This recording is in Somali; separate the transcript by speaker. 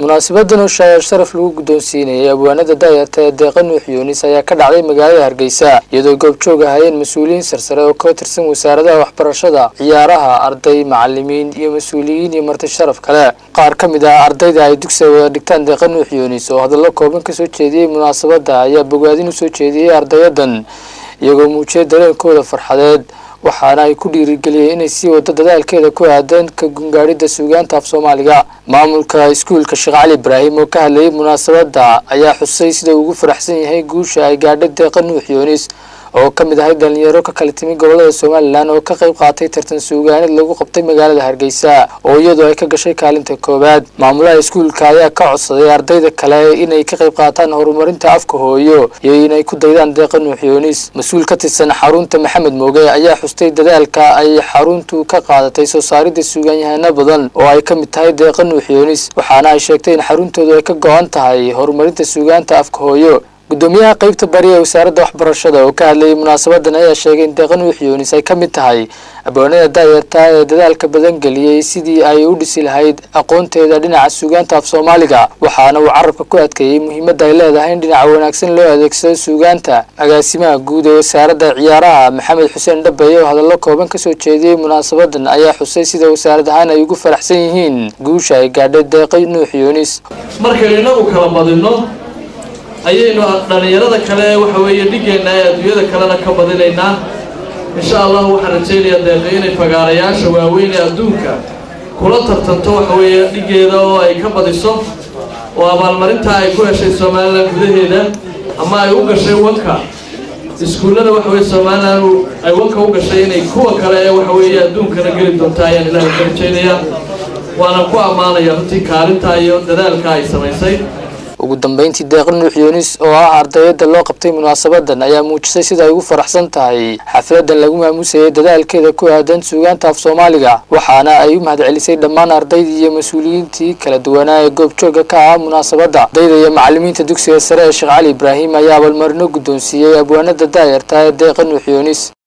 Speaker 1: munaasabadan oo shaayar sharaf lagu guddoonsiinayay abwaanada daayarta ee deeqa nuux yuunis ayaa ka dhacday magaalada hargeysa iyadoo goobjoog ahayeen mas-uuliyiin sarsare oo ka tirsan wasaaradaha waxbarashada ciyaaraha arday macalimiin iyo mas-uuliyiin iyo marti sharaf kale qaar ka mid ah ardayda ay dugsiga wada dhigtaan deeqa nuux yuunis oo hadallo kooban kasoo jeediyey munaasabadda ayaa bogaadin usoo jeediyey ardayadan iyagoo muujiyay dareenkooda farxadeed waxaana ay ku dhiirigeliyeen inay sii wado dadaalkeeda ku aadan ka gungaadhida suugaanta af soomaaliga maamulka iskuulka sheekh cali ibraahim oo ka hadlayay munaasabadda ayaa xusay sida ugu faraxsan yahay guusha ay gaadhay deeqa nuux yuunis oo ka mid ahay dhalinyaro ka kala timi gobolada somalilan oo ka qayb qaatay tartan suugaaneed lagu qabtay magaalada hargeysa oo iyadoo ay ka gashay kaalinta koowaad maamulaha iskuulka ayaa ka codsaday ardayda kale inay ka qayb qaataan horumarinta afka hooyo iyo inay ku daydaan deeqa nuux yuunis mas-uul ka tirsan xarunta maxamed mooge ayaa xustay dadaalka ay xaruntu ka qaadatay soo saaridda suugaanyahano badan oo ay ka mid tahay deeqa nuux yuunis waxaana ay sheegtay in xaruntoodu ay ka go-an tahay horumarinta suugaanta afka hooyo gudoomiyaha qeybta bari ee wasaaradda waxbarashada oo ka hadlayay munaasabadan ayaa sheegay in deeqa nuux yuunis ay ka mid tahay abwaanada daayarta ee dadaalka badan geliyey sidii ay u dhisi lahayd aqoonteeda dhinaca suugaanta af soomaaliga waxaana uu carabka ku adkeeyey muhiimadda ay leedahay in dhinaca wanaagsan loo adeegsado suugaanta agaasimaha guud ee wasaaradda ciyaaraha maxamed xuseen dhabeeye oo hadallo kooban kasoo jeediyey munaasabadan ayaa xusay sida wasaarad ahaan ay ugu faraxsan yihiin guusha ay gaadhay deeqa nuux yuunis
Speaker 2: markaynu inagu kala badinno ayaynu dhallinyarada kale waxa weeye dhigeenna ee adduunyada kalena ka badinaynaa insha allahu waxaan rajaynayaa deeqa inay fagaarayaasha waaweyn ee adduunka kula tartanto waxa weeye dhiggeeda oo ay ka badiso oo abaalmarintaa ay ku heshay somalilan gudaheeda ama ay u gashay wanka iskuullada waxa weye somalilan ay wanka u gashay inay kuwa kale ee waxa weeye adduunkana geli doonta ayaan ilaahay ka rajaynayaa waana ku ammaanaya runtii kaalintaa iyo dadaalka ay samaysay
Speaker 1: ugu dambeyntii deeqa nuux yuunis oo ah ardayada loo qabtay munaasabadan ayaa muujisay sida ay ugu faraxsan tahay xafladan lagu maamusayay dadaalkeeda ku aadan suugaanta af soomaaliga waxaana ay u mahadcelisay dhammaan ardaydii iyo mas-uuliyiintii kala duwanaa ee goobjooga ka ah munaasabadda ardayda iyo macalimiinta dugsiga sare ee sheekh cali ibraahim ayaa abaalmarino guddoonsiiyey abwaanada daayarta ee deeqa nuux yuunis